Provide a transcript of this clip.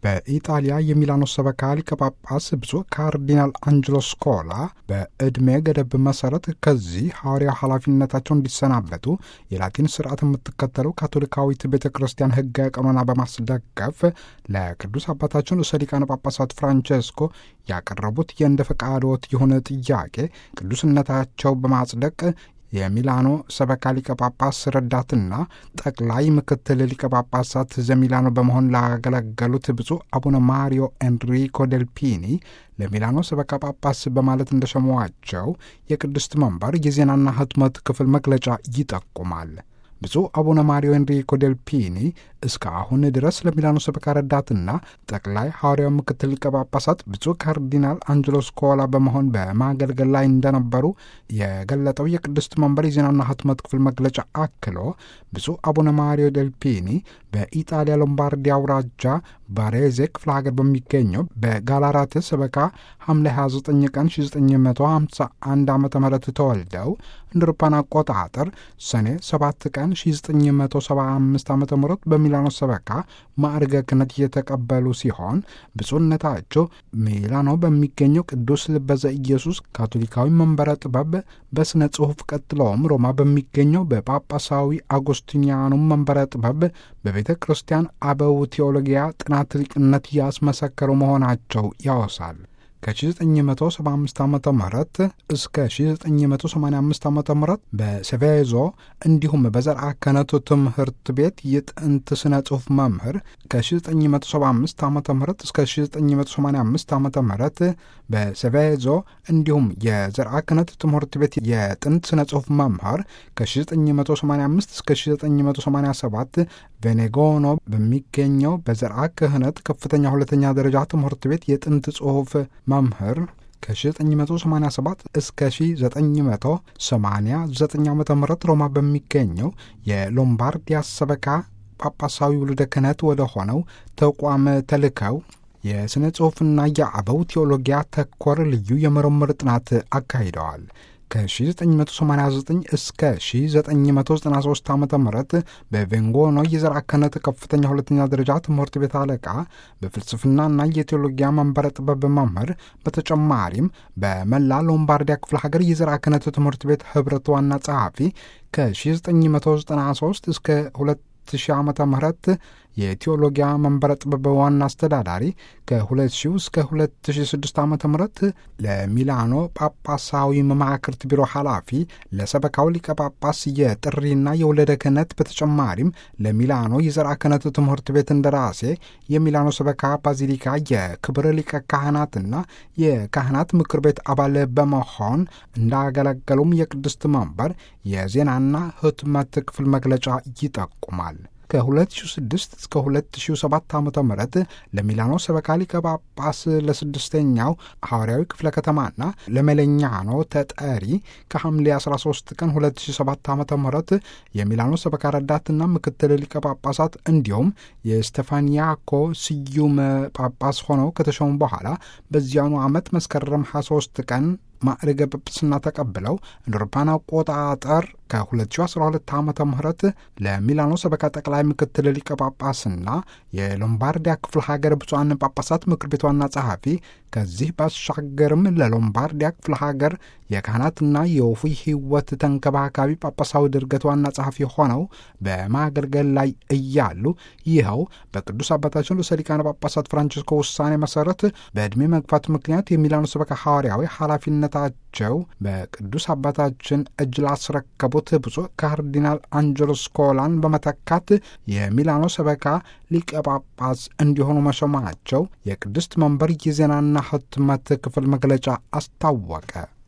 በኢጣሊያ የሚላኖ ሰበካ ሊቀ ጳጳስ ብፁዕ ካርዲናል አንጅሎ ስኮላ በዕድሜ ገደብ መሰረት ከዚህ ሐዋርያው ኃላፊነታቸው እንዲሰናበቱ የላቲን ስርዓት የምትከተለው ካቶሊካዊት ቤተ ክርስቲያን ሕገ ቀኖና በማስደገፍ ለቅዱስ አባታችን ርዕሰ ሊቃነ ጳጳሳት ፍራንቼስኮ ያቀረቡት የእንደ ፈቃዶት የሆነ ጥያቄ ቅዱስነታቸው በማጽደቅ የሚላኖ ሰበካ ሊቀ ጳጳስ ረዳትና ጠቅላይ ምክትል ሊቀ ጳጳሳት ዘሚላኖ በመሆን ላገለገሉት ብፁዕ አቡነ ማሪዮ ኤንሪኮ ዴልፒኒ ለሚላኖ ሰበካ ጳጳስ በማለት እንደሸሟቸው የቅድስት መንበር የዜናና ህትመት ክፍል መግለጫ ይጠቁማል። ብፁዕ አቡነ ማሪዮ ኤንሪኮ ዴልፒኒ እስከ አሁን ድረስ ለሚላኖ ሰበካ ረዳትና ጠቅላይ ሐዋርያው ምክትል ሊቀ ጳጳሳት ብፁዕ ካርዲናል አንጅሎ ስኮላ በመሆን በማገልገል ላይ እንደነበሩ የገለጠው የቅድስት መንበር የዜናና ህትመት ክፍል መግለጫ አክሎ ብፁዕ አቡነ ማሪዮ ዴልፒኒ በኢጣሊያ ሎምባርዲ አውራጃ ባሬዜ ክፍለ ሀገር በሚገኘው በጋላራት ሰበካ ሐምሌ 29 ቀን 1951 ዓ ም ተወልደው እንደ አውሮፓውያን አቆጣጠር ሰኔ 7 ቀን 1975 ዓ ም በሚላኖ ሰበካ ማዕርገ ክህነት እየተቀበሉ ሲሆን ብፁዕነታቸው ሚላኖ በሚገኘው ቅዱስ ልበዘ ኢየሱስ ካቶሊካዊ መንበረ ጥበብ በሥነ ጽሑፍ ቀጥለውም ሮማ በሚገኘው በጳጳሳዊ አጎስቲኒያኑ መንበረ ጥበብ በቤተ ክርስቲያን አበው ቴዎሎጊያ ጥናት ሊቅነት ያስመሰከሩ መሆናቸው ያወሳል። ከ1975 ዓ ም እስከ 1985 ዓ ም በሴቬዞ እንዲሁም በዘርዓ ክህነቱ ትምህርት ቤት የጥንት ስነ ጽሑፍ መምህር ከ1975 ዓ ም እስከ 1985 ዓ ም በሴቬዞ እንዲሁም የዘርዓ ክህነት ትምህርት ቤት የጥንት ስነ ጽሑፍ መምህር ከ1985 እስከ 1987 ቬኔጎኖ በሚገኘው በዘርዓ ክህነት ከፍተኛ ሁለተኛ ደረጃ ትምህርት ቤት የጥንት ጽሑፍ መምህር ከ1987 እስከ 1989 ዓ ም ሮማ በሚገኘው የሎምባርዲያ ሰበካ ጳጳሳዊ ውልደ ክህነት ወደ ሆነው ተቋም ተልከው የሥነ ጽሑፍና የአበው ቴዎሎጊያ ተኮር ልዩ የምርምር ጥናት አካሂደዋል። ከ1989 እስከ 1993 ዓ ም በቬንጎኖ የዘርዓ ክህነት ከፍተኛ ሁለተኛ ደረጃ ትምህርት ቤት አለቃ በፍልስፍናና የቴዎሎጊያ መንበረ ጥበብ መምህር፣ በተጨማሪም በመላ ሎምባርዲያ ክፍለ ሀገር የዘርዓ ክህነት ትምህርት ቤት ኅብረት ዋና ጸሐፊ ከ1993 እስከ 2000 ዓ ም የቴዎሎጊያ መንበረ ጥበብ ዋና አስተዳዳሪ ከ2000 እስከ 2006 ዓ ም ለሚላኖ ጳጳሳዊ መማክርት ቢሮ ኃላፊ፣ ለሰበካው ሊቀ ጳጳስ የጥሪና የወለደ ክህነት በተጨማሪም ለሚላኖ የዘርዓ ክህነት ትምህርት ቤት እንደራሴ፣ የሚላኖ ሰበካ ባዚሊካ የክብር ሊቀ ካህናትና የካህናት ምክር ቤት አባል በመሆን እንዳገለገሉም የቅድስት መንበር የዜናና ህትመት ክፍል መግለጫ ይጠቁማል። ከ2006 እስከ 2007 ዓ ም ለሚላኖ ሰበካ ሊቀ ጳጳስ ለስድስተኛው ሐዋርያዊ ክፍለ ከተማና ለመለኛኖ ተጠሪ ከሐምሌ 13 ቀን 2007 ዓ ም የሚላኖ ሰበካ ረዳትና ምክትል ሊቀ ጳጳሳት እንዲሁም የስቴፋኒያኮ ስዩም ጳጳስ ሆነው ከተሾሙ በኋላ በዚያኑ ዓመት መስከረም 23 ቀን ማዕረገ ጵጵስና ተቀብለው እንደ አውሮፓውያን አቆጣጠር ከ2012 ዓ ም ለሚላኖ ሰበካ ጠቅላይ ምክትል ሊቀ ጳጳስና የሎምባርዲያ ክፍለ ሀገር ብፁዓን ጳጳሳት ምክር ቤት ዋና ጸሐፊ ከዚህ ባሻገርም ለሎምባርዲያ ክፍለ ሀገር የካህናትና የወፉይ ሕይወት ተንከባካቢ ጳጳሳዊ ድርገት ዋና ጸሐፊ ሆነው በማገልገል ላይ እያሉ ይኸው በቅዱስ አባታችን ርዕሰ ሊቃነ ጳጳሳት ፍራንቺስኮ ውሳኔ መሰረት በዕድሜ መግፋት ምክንያት የሚላኖ ሰበካ ሐዋርያዊ ኃላፊነታቸው በቅዱስ አባታችን እጅ ላስረከቡት ብፁዕ ካርዲናል አንጀሎ ስኮላን በመተካት የሚላኖ ሰበካ ሊቀ ጳጳስ እንዲሆኑ መሾማቸው የቅድስት መንበር የዜናና ህትመት ክፍል መግለጫ አስታወቀ።